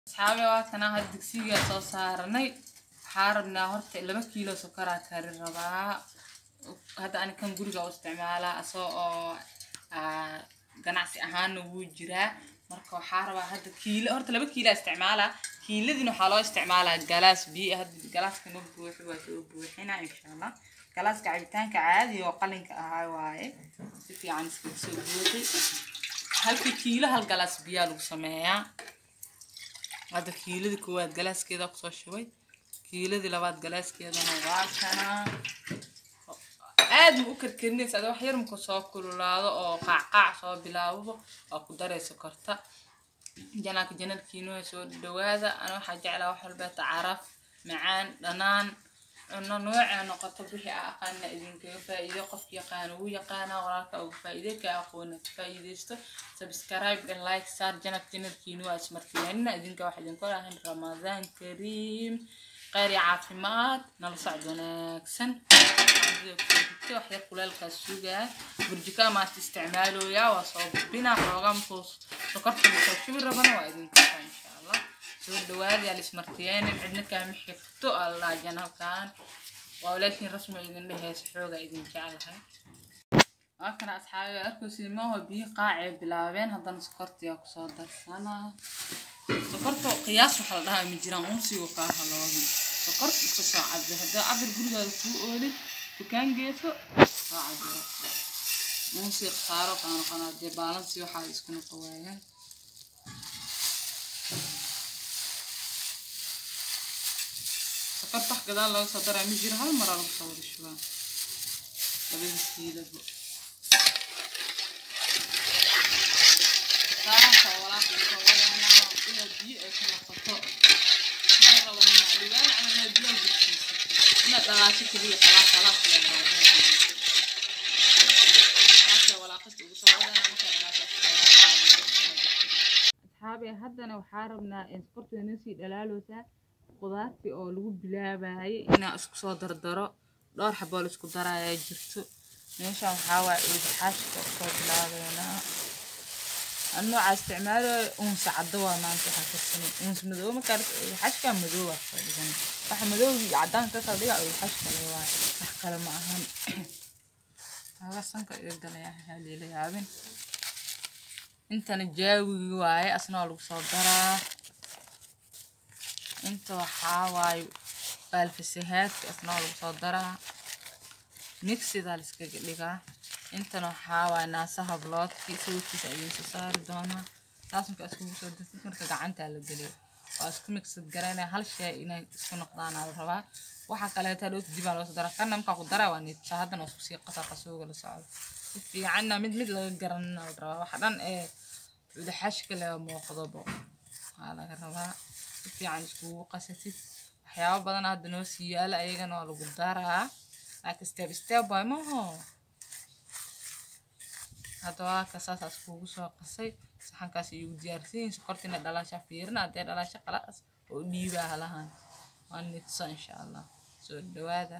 asxaabi waa kanaa had digsigaa soo saaranay waxaa rabnaa horta laba kiilo sokoraa kari rabaa hadda ani kan guriga u isticmaalaa asoo oo aa, ganacsi ahaanna wuu jiraa marka waxaa rabaa hadda kiilo horta laba kiila isticmaalaa kiiladiina waxaa loo isticmaalaa galaas biyo hadda galaaska ma buuxi waa soo buuxinaa insha allah galaaska cabitaanka caadiga oo qalinka ahaa waaye si fiican iskaga soo buuxi halkii kiilo hal galaas biyaa lagu sameeyaa hadda kiiladii koowaad galaaskeeda kusoo shubay kiiladii labaad galaaskeedana waa kanaa aad ma u karkarinaysa ada wax yar marku soo kululaado oo qaacqaac soo bilaabo waa ku daraysa korta janaanka janalkiinuha soo dhawaada ana waxaa jeclaa wax walbeeta caraf macaan dhanaan cuno noocee noqoto wixii a aqaana idinkaga faa'iido qofki yaqaana wuu yaqaanaa walaalka uga faa'iiday ka aqoona ka faa'iidaysto subscribe and like saar janalka janalkiinu waa ismartiyaanina idinka wax idinku lahayn ramadaan kariim khayr iyo caafimaad nala socod wanaagsan wax yar kuleelkaas sugaa burjika maanta isticmaalooyaa waa soo bubinaa xoogaa markuu sokorta lasoo shubi rabana waa idinka insha allah soo dhawaada yaa lismartiyeenin cidna kaama xigto allah janalkan waa walaashiin rasmi idin dheheysa xoogaa idin jeclahay waa kana asxaabi arkaysiimaho biyo qaacee bilaabeen haddana sokortiyaa kusoo darsanaa sokorta qiyaas waxa la dhahaa ma jiraan unsigu kaa haloobin sokorta iska soo cabi haddii cabir gurigaada kuu oolin dukaan geeso soo cabiro unsi khasaaro kaa noqonaa dee baalansi waxaa isku noqo waayaan sokorta wax gadaal laga soo daraa ma jiro hal maraa lagu soo wada shubaa labada kiilaba saanka walaaqi soo wadanaa ila biyo ay ku noqoto ma rabo macluumaan camal biyo gudsiisa ina dhalaasho keliya khalaas khalaas la asxaabi haddana waxaa rabnaa in sokorta inoo sii dhalaaloosaa qudaartii oo lagu bilaabayay inaa isku soo dardaro dhowr xaboo la isku daraayaa jirto meeshaan waxaa waaye ilbaxaashka usoo bilaabeynaa an noocaa isticmaalayo unsa caddo waa maanta waxaa karsanay unsa madow markaa ilbaxaashka madow waa soo dhigan waxa madow iyo caddaanka ka kala dhiga ilbaxaashka le waa wax kale ma ahan haga sanka iga galaya haleela yaabin intana jaawigi waaye asna waa lagu soo daraa inta waxaa waaye baalfasahaadka asna waa lagu soo daraa mixidaa la iskaga dhigaa intana waxaa waaye naasaha bloodki sawirkiisa idinsoo saari doonaa taas marka iskugu soo dartid marka gacantaa la geliyo waa isku mixad garanaya hal shay inay isku noqdaanaa la rabaa waxa kaleeta dhow dibaa loo soo daraa kana markaa ku daraa waa niidsa haddana waa isku sii qasa qasooga la socdo si fiicanna mid mid laga garanina la rabaa waxa dhan ee udaxashka le muuqdobo waa laga rabaa si fiican iskugu qasatid waxyaabo badan hadda noo sii yaala ayagana waa lagu daraa laakiin step step waay maho hadda waa ka saasaas kugu soo qasay saxankaas igu diyaarsiin sokortina dhalaasha fiirina haddee dhalaasha qalaas oo dhiibaa halahan waa nidso insha allah soo dhawaada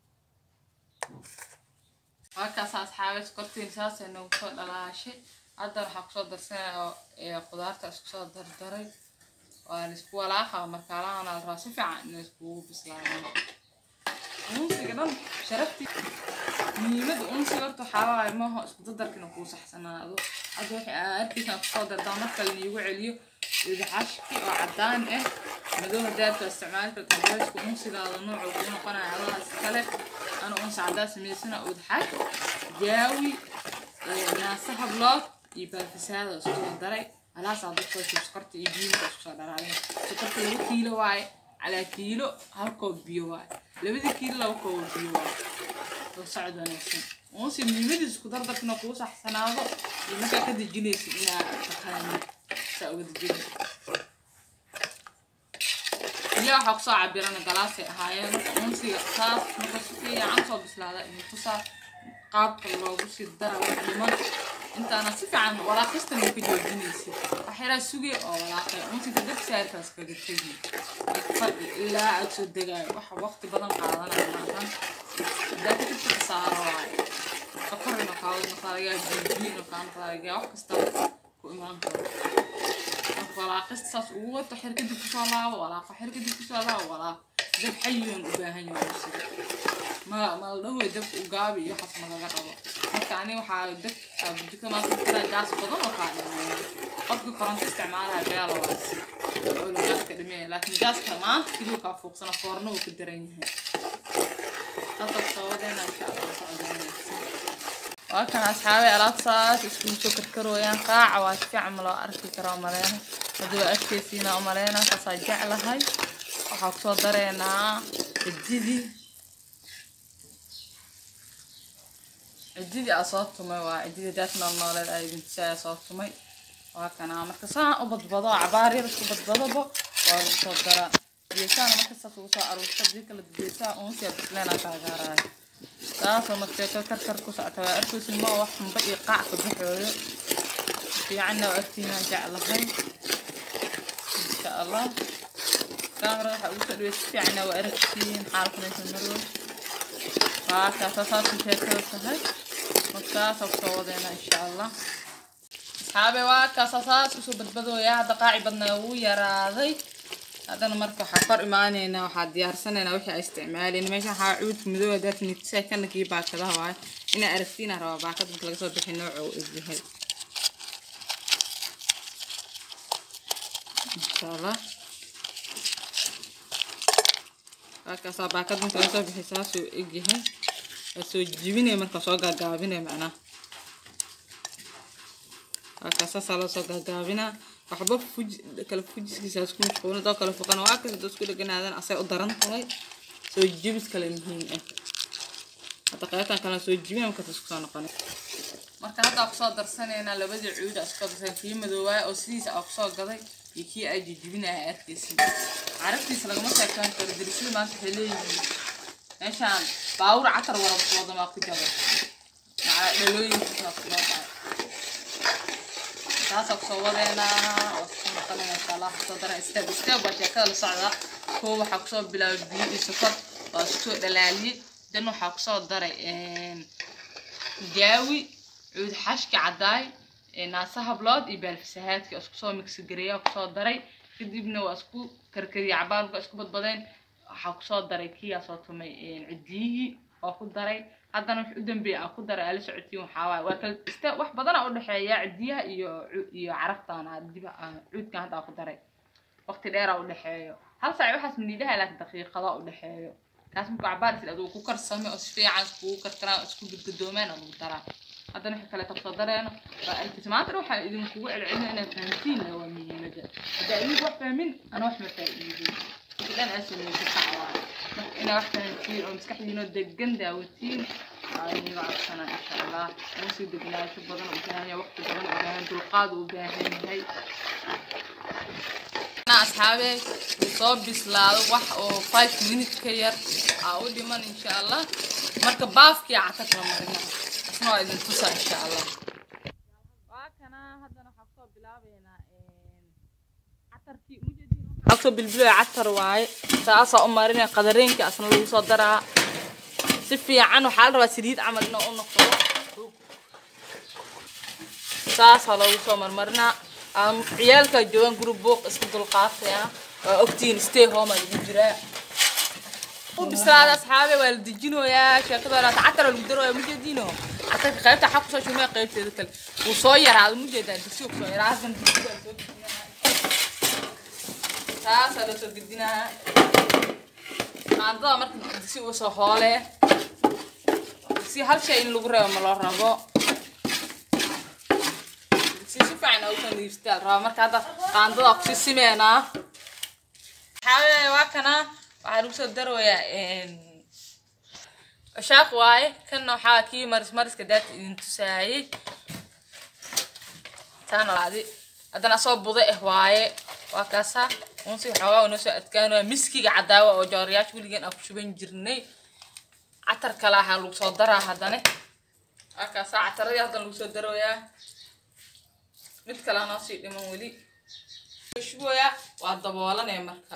waa kaas asxaabe sokortiin saasay nagu soo dhalaashay hadda waxaa kusoo darsanaya oo ee qudaarta isku soo dardaray waa laisku walaaqa markaalahana la rabaa si fiican inay iskugu bislaadaan unsiga dhan sharaftii muhiimada unsiga horta waxaa waaye maaha isku dadarkina kuu saxsanaado hadda waxay arkaysaa kusoo dardaa marka laiigu celiyo ilbaxashki oo caddaan ah madow hadaadka isticmaali karta beesku unsigaada noocu kuu noqonaya adaha iskale ana unsi caddaa samaysana udxash jaawi naasaha blood iyo baalfasaada isku soo daray alaasaa dadkoo sokorta iyo biyiinka isku soo dharaalin sokorta laba kiilo waaye calaa kiilo hal koob biyo waaye labadii kiilo laba koob biyo waaye soo socod wanaagsan unsi muhiimadiisa isku dardarkina kuu saxsanaado iyo markaa ka dejinaysid inaa taqaanid saa uga dejinaysid biyo waxaa kusoo cabirana galaasay ahaayeen marka unsiga saas marka si fiican soo bislaada idinkusaa qaabka loogu sii dara wax dhiman intaana si fiican walaaqista ma ka joojinaysid waxyaraa suge oo walaaqay unsiga dad saarkaas kaga tegi fadhi ilaa aad soo degaayo waxa waqti badan qaadanaya maahan hadaa ka jirta khasaaro waaye sokorina kaawad noqdaa lagaa biyo kaa noqdaa lagaa wax kasta ku imaan karo marka walaaqista saas ugu wato xir kadib kusoo laabo walaaqo xir kadib kusoo laabo walaaqo dab xayigan u baahan yahay usiga ma ma la dhahoy dabka u gaabi iyo waxaas ma laga rabo marka ani waxaa dab jika maanta kira gaas badan oo kaa dhameeya qofkii koronto isticmaalaha beelo waas oo gaaska dhameeya laakiin gaaska maanta kiliyo kaa fuuqsana foorno uu ku daran yahay hadda sawadeena insha allah socdeenaysa waa kan asxaabay alaabtaas iskugu soo karkarooyaan qaaca waa si fiican ma loo arki karaa maleyna haddii waa arkeysiina u maleyna kaasaa jeclahay waxaa kusoo dareenaa cididii cididii aa soo tumay waa cididii daas nool nooleed aa idintusaa soo tumay waa kanaa marka saan u badbado cabaar yar isku badbadoba waa lagu soo daraa geesaana marka saas ugu soo aruurta dii kala geesaa uunsiya bisleena kaagaaraayo taasoo markeeka karkar ku socota waa arkaysin ma wax xunba iyo qaac ka baxooyo fiicanna waa agtiinaan jeclahay insha allah kaamara waxaa ugu soo dhawey si fiicanna waa aragtiin xaalkanaysa marwood waa kaasa saasku sheekada tahay markaasa kusoo wadeena insha allah asxaabe waa kaasa saas usoo badbadooya hadda qaaci badnaa wuu yaraaday haddana marka waxaa kor imaaneynaa waxaa diyaarsanaynaa wixii ay isticmaaleen meesha waxaa cuudka madow hadaad nitisa kana kii baakadaha waaye inaa aragtiina rabaa baakad marka laga soo bixi nooca uu egyahay insha allah waakaasaa baakad marka laga soo bixi saasuu egyahay waa soo jibinaya marka soo gaagaabinaya macnaha waakaasasaa loo soo gaagaabinaa waxba fuj kala fujiskiisa isku mashquulin doo kale fuqana waa kas doo isku dheganaadan asay u daran tahay soo jibis kale muhiim ah hadda qaybtan kale soo jibina markaas isku soo noqonay marka hadda kusoo darsanaynaa labadii cuud aa isku darsan kii madoowaay oo sidiisa aa kusoo gaday iyo kii ay jijibinaya arkaysi carabtiisa lagama sheekaan karo darisyada maanta waxay leeyihiin meeshaan baawur catar warab wadamaa ku jaba macaa dhalooyinkiisna ku dhaqaa taasa kusoo wadeenaa waa kusoo noqonaya insha allah kusoo dara step step baa sheekada la socda koo waxaa kusoo bilaabay biyo iyo sokor waa kusoo dhalaaliyey dan waxaa kusoo daray jaawi cuud xashki cadaay naasa hablood iyo baalfisahaadki isku soo migsi gareeya kusoo daray kadibna waa isku karkariyay cabaarka isku badbadeen waxaa kusoo daray kiyaa soo tumay cidiyihii oo ku daray haddana wix u dambeeya aan ku daray ala socotiin waxaa waaye waa kala ista wax badana u dhexeeya cidiyaha iyo iyo caraftan diba cuudkan hadda aan ku daray waqti dheera u dhexeeyo hal saac waxaas maniidaha laakiin daqiiqada u dhexeeyo kaas markuu cabaar isla aduu ku karsame oo si fiican iskugu karkaraan isku gudgudoomaan oo lagu daraa haddana wixii kale tabsoo dareeno waa arkaysa maanta waxaan idinkugu celcelina inaad fahamtiin waa muhiimada haddaa idinku wax fahmin ana wax ma faa'iidin idan asameeyay kacwaa marka inaa wax fahamtiin oo maskaxdiinoo degan daawatiin waa iniga codsanaa insha allah uu sii degnaansho badan u baahan yahay waqti badan u baahan dulqaad u baahan yahay asxaabe uu soo bislaado wax oo five minutes ka yar aa u dhiman insha allah marka baafkii cata kala marina asna waa idin tusa insha allah waa kana haddana waxaa kusoo bilaabeynaa catarkii waxaa kusoo bilbilaya catar waaye saasaa u marinaya qadareenkii asna lagu soo daraa si fiican waxaa la rabaa saliid camal inuu u noqdo saasaa loogu soo marmarinaa ciyaalka joogan group book iska dulqaataya waa ogtiin stay home lagu jiraa u bislaada asxaabe waa la dejinoyaa sheekada walaata catar lagu darooya mujeediino catarka qaybta xaq kusoo shumaya qaybteeda kale wuu soo yaraado mujeedaa digsiga kusoo yaraa hadan digsiga soo taasaa loo soo gedinaa qaandada marka digsi uu soo hoole digsi hal shay in lagu reebo ma loo rabo si si fiican oo soo niifstaa rabaa marka hadda qaandada ku sisimeenaa waxaa waa kana waxaa lagu soo darooyaa shaaq waaye kanna waxaa kii maris mariska daata idin tusaayey taana laadi haddana asoo buda ah waaye waa kaasa unsi xoogaa noo soo adkaanaya miskiga cadaawa oo jooriyaasha weligan aan ku shuban jirnay catar kale ahaa lagu soo daraa haddana waa kaasa cataradii haddana lagu soo darooyaa mid kale noo sii dhiman weli shuboya waa daboolanaya marka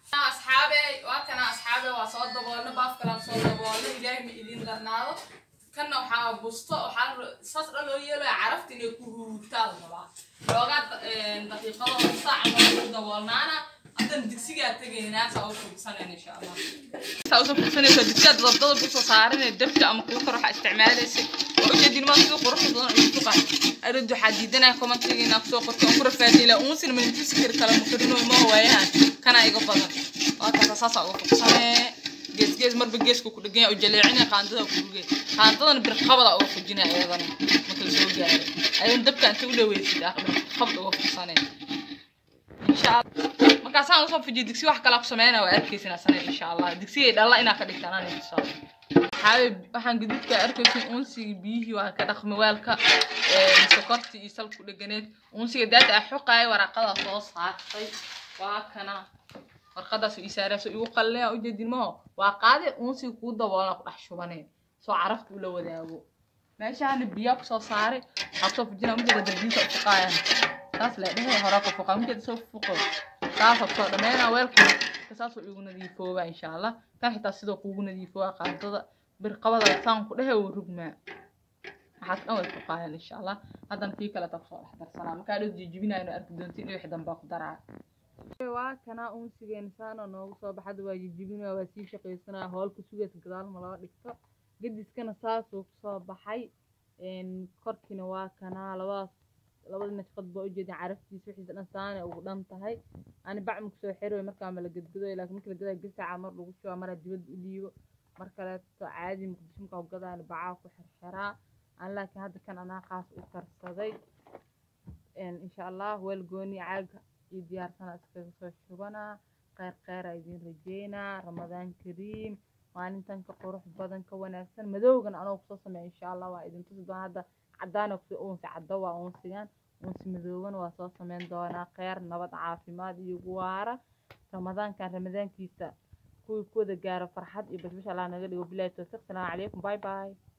asxaabe waa kana asxaabe waa soo daboolna baaf kale soo daboolna ilaahay ma idin darnaado kanna waxaa busto waxaa saas dhan loo yeelaya carafta inay ku huurtaa la rabaa xoogaa daqiiqado saac ama ku daboolnaana haddan digsigaa tegaynaa saa u fursanayna insha allah saa usoo fursanaysa digsigaa dabdada busoo saaranay dabka ama kuukar waxaa isticmaalaysa waa ujeedin maa sida quruxda badan ay ku qaa arid waxaa diidanaya commentiga inaa kusoo qortay on ku rafaadila unsina manitusi kari kala makarino ma waayaan kana iga badan waa kaasa saasaa uga fursanee gees gees marba geesku ku dhegan yahay jaleecina qaandada ku dhugay qaandadan birqabada uga fujinaya iyadana marka la soo gaaray ayadan dabka inta u dhaweysid ah birqabda uga fursanee insha allah markaasaan usoo fujiyo digsi wax kala ku sameynaya waa arkaysin asana insha allah digsigay dhalla inaa ka dhigtaan aan insha allah xaabe waxaan gaduudka arkaysin unsiga biyihii waa ka dhaqmi weelka sokortii iyo salku dheganeed unsiga daada a xoqaaya waraaqadaa soo saartay waa kana warqadaas ii saarayso igu qalleya ujeedin maho waa qaade unsiga kuu daboolna ku dhex shubaneen soo carafta ula wadaago meeshaana biyaa kusoo saaray waxaa kusoo fujinaa mujeeda darbiinta u fuqaayaan saas le dhehe horaa ku fuqaa mujeeda soo fuqo saasa kusoo dhameynaa weelka saasoo igu nadiifoobaa insha allah kan xitaa sidoo kuugu nadiifoobaa qaadada birqabada saan ku dhehe uu rugmaa waxaas dhan way fuqaayaan insha allah haddana kii kale taa kusoo dhex darsanaa markaa dhow jijibinayno arki doontiin wixii dambaa ku daraa waa kanaa unsigeena saana noogu soo baxada waa jijibinaa waa sii shaqaysanaa hoolka sugaysa gadaal ma loo dhigto gediskana saasuu kusoo baxay korkiina waa kanaa labadaas labada nashqad baa ujeedin caraftiisa wixiisa dhan saana ugu dhan tahay ani bacma kusoo xeroy markaa ma la gadgadoy laakiin marka la gadaa gasaca mar lagu shuba maraa dibadda u dhiibo mar kaleeto caadi muqdisho markaa u gadaana bacaa ku xirxiraa aan laakiin hadda kan anaa qaas u karsaday insha allah weel gooni caaga iyo diyaarsana iskaga soo shubanaa kheyr kheyra idiin rajeynaa ramadaan kariim maalintan ka qurux badan ka wanaagsan madowgan anoo kusoo sameeya insha allah waa idin tusi doona hadda cadaana kusoo uunsi caddo waa uunsigan uunsi madooban waa soo sameyn doonaa kheyr nabad caafimaad iyo waara ramadaankan ramadaankiisa kuwii ku wada gaaro farxad iyo bashbash allah naga dhigo bilahi towfiiq salaamu calaykum bye bye